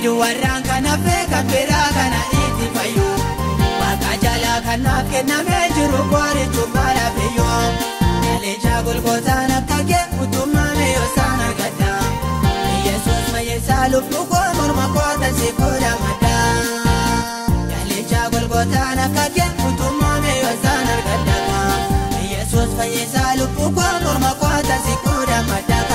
keedu warraan kana kan biraa kana itti fayyu Waaqa jalaa kanaaf kennamee jiru qoorichuun baala biyyoo Daleechaa golgootaan akka kee utumame yoosaan argadha Yesuus fayyisaa lubbuu koo morma koota si fuudha maddaa Daleechaa golgootaan akka kee utumame yoosaan argadha Yesuus fayyisaa lubbuu koo morma koota si fuudha maddaa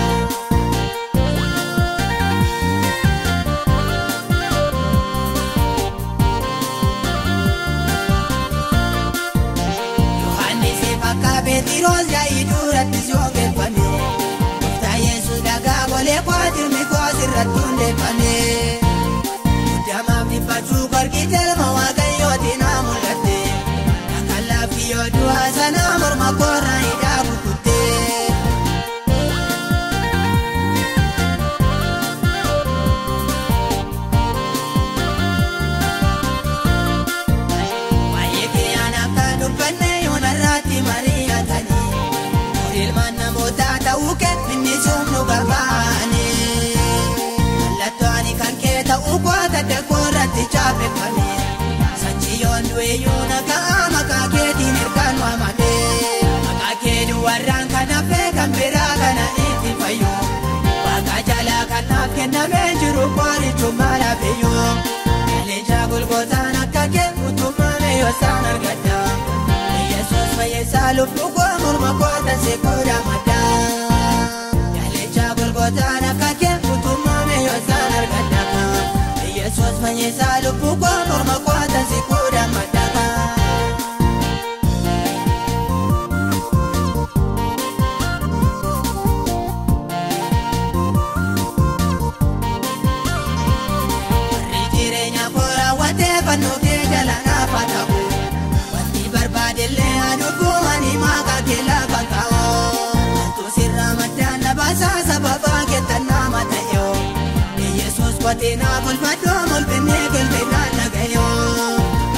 Beetiroos yaa'ii duratti si ogeeffame Gooftaa Yesuus dhagaa golee kwaatirmi koos irratti hundeeffame Guddamaaf dhiphachuu korkii ilma waaqayyooti naa mul'atte Akka laafti yoo du'aa sanaa morma koorraa hidhaa kukutte Waa'ee kiyyaan akka dubbanne yoo narraatti marii ilmaan namootaa ta'uu kee inni sumnu barbaane mallattoo ani kan kee ta'uu koota deekoo irratti chaapeffame sanchiyoon du'eeyyuu nagaa maqaa keetiin ergaan waamame maqaa keedu warraan kanaaf kan biraa kana itti fayyu waaqa jalaa kanaaf kennamee jiru qoorichuun maala biyyoo daleechaa golgootaan akka kee utumame yoosaan argadha yesuus fayyisaa lubbuu koo morma koota si fuudha maddaa daleechaa golgootaan akka kee utumame yoosaan argadha yesuus fayyisaa lubbuu koo morma koota si fuudha maddaa. Fannoo kee jala naafa ta'u wanti barbaadellee aduggumani maqaa kee lafa kaa'oo wantu sirraa maddaan labaasaa sababaa keettan nama ta'eoo yesuus kotee naa bulfadhoo mul'inee galbee naan dhagayoo.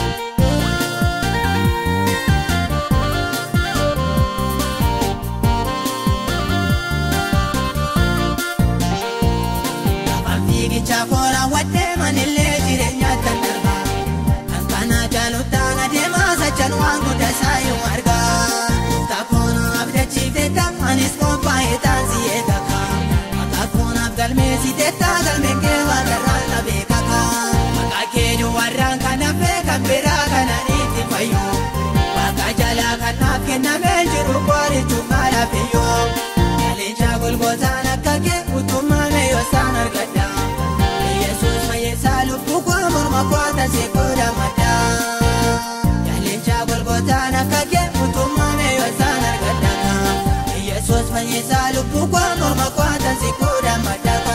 Afaan fiigichaa koolaa waddee manillee jireenyaatti darba. Kana jaalutaan adeemaa sachan waan guddaa saayuu argaa. Taakoona abdachiifte anis qophaa'ee taasisee kaka. Maqaa koonaaf galmeessite galmeen kee waaqarraan na beekaka. Maqaa keedu warraan kanaaf kan biraa kana itti fayyu. Waaqa jalaa kanaaf kennamee jiru qoorichuun maala biyyoo. Daleechaa golgootaan akka kee utumame yoosaan argadha. Yesuus fayyisaa lubbuu koo morma koota si fuudha maddaa. Daleechaa golgootaan akka kee utumame yoosaan argadha. Yesuus fayyisaa lubbuu koo morma koota si fuudha maddaa.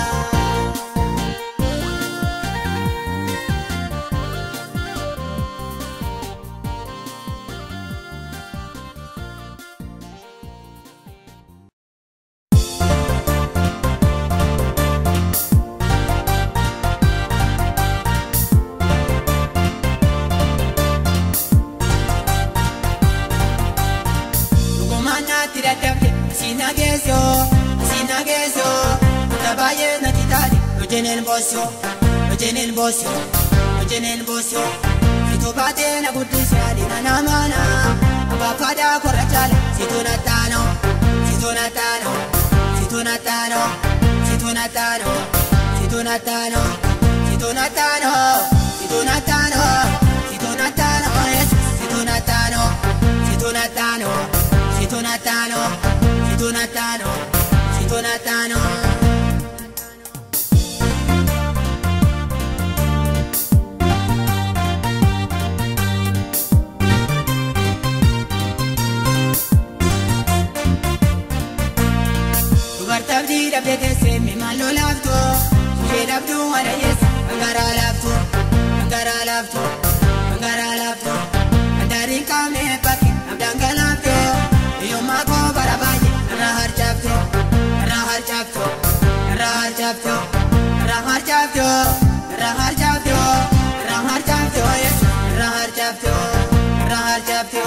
Dhugumaanaatti dadhabde asiin nageessoo asiin nageessoo kutaa baay'ee natti taate hojiineen boosoo hojiineen boosoo hojiineen boosoo situu baatee na guddisee adiina namaana abbaa faadaa korra caala situu na taanoo situu na taanoo situu na taanoo situu na taanoo situu na taanoo situu na taanoo situu na taanoo situu na taanoo yesuus situu na taanoo situu na taanoo. Situ natano, situ natano, situ natano. Dubartabdii dhabdee teessee mimaaloo laaftu, ishee dhabduu wadayyeessa, hangaraa laaftu, hangaraa laaftu, hangaraa laaftu, handaariin qaamee bakki abdaan galaafte. Yooma koo bara baay'ee irraa harcaafte irraa harcaafte irraa harcaafte irraa harcaafte irraa harcaafte irraa harcaafte irraa harcaafte irraa harcaafte.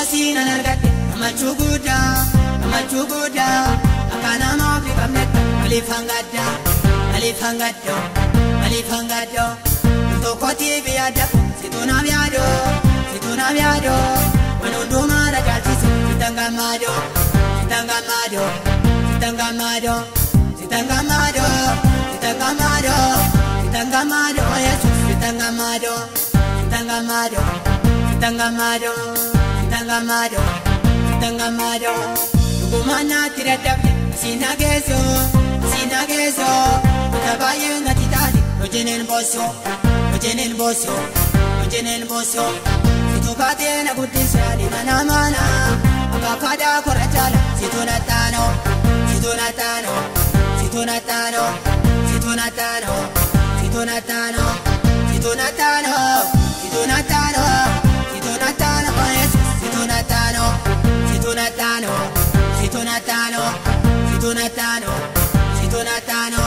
Yoomasiin an argadhe gammachuu guddaa gammachuu guddaa akka namaaf hin qabnetti waliif hangaddaa waliif hangaddoo waliif hangaddoo tokkotiif yaadda situu naaf yaadoo situu naaf yaadoo waan hundumaa rajaalchisu sitan gammaadoo sitan gammaadoo sitan gammaadoo sitan gammaadoo sitan gammaadoo sitan gammaadoo yesus sitan gammaadoo sitan gammaadoo sitan gammaadoo sitan gammaadoo sitan gammaadoo dhugumaan naatti dadhabde siin hageessoo siin hageessoo kutaa baay'ee natti taate hojjeneen boosoo hojjeneen boosoo hojjeneen boosoo situu baatee na guddise adeema namaana abbaafaadhaa korra jaala situu na taanoo situu na taanoo situu na taanoo situu na taanoo situu na taanoo situu na taanoo situu na taanoo situu na taanoo yesus situu na taanoo situu na taanoo situu na taanoo situu na taanoo situu na taanoo.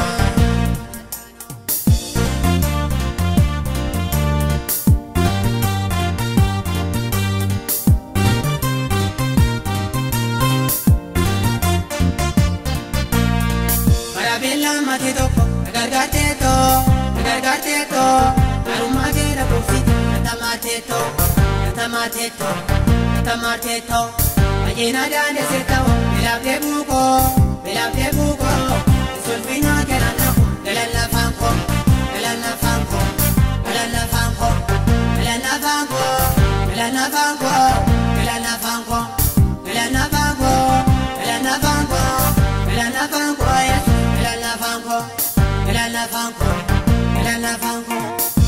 Karabeellaan matii tokko gargaartee too gargaartee too garummaa keera buufsite natamaatee too natamaatee too natamaatee too baay'ina daandessee ta'oo beelaaftee buukoo beelaaftee buukoo sulfinaa galaan naqu galaan lafaan koo galaan lafaan koo galaan lafaan koo galaan lafaan koo galaan lafaan koo galaan lafaan koo galaan lafaan koo galaan lafaan koo galaan lafaan koo yesu galaan lafaan koo galaan lafaan koo galaan lafaan koo.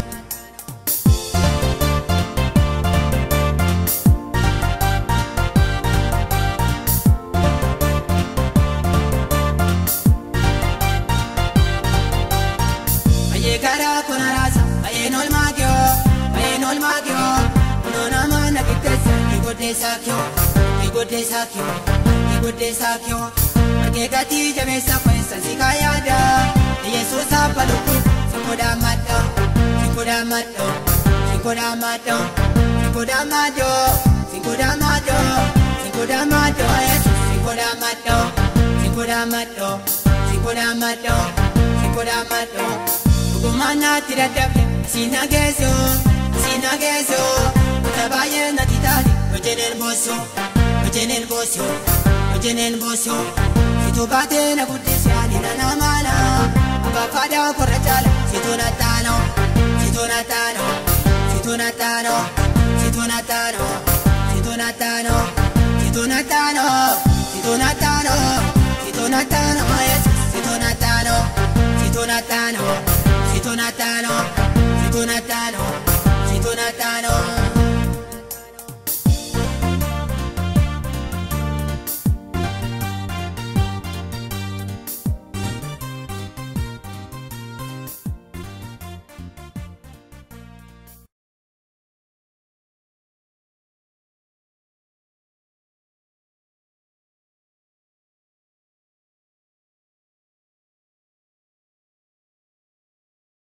Baay'ee karaa kun araasa baay'een olmaa kiyoo baay'een olmaa kiyoo kunoo nama na qixxeessa ni goddeessaa kiyoo ni goddeessaa kiyoo ni goddeessaa kiyoo argee gatii jabeessa keessa si kaa yaada yesuus abba lubbuu si godhaa maddoo si godhaa maddoo si godhaa maddoo si godhaa maddoo si godhaa maddoo si godhaa maddoo yesuus si godhaa maddoo si godhaa maddoo si godhaa maddoo si godhaa maddoo. Dhugumaan naatti dadhabde siin hageessoo siin hageessoo kutaa baay'ee natti taate hojjeneen boosoo hojjeneen boosoo hojjeneen boosoo situu baatee na guddise adeema namaana abbaafaadhaa korra jaala situu na taanoo situu na taanoo situu na taanoo situu na taanoo situu na taanoo situu na taanoo situu na taanoo situu na taanoo yesus situu na taanoo situu na taanoo.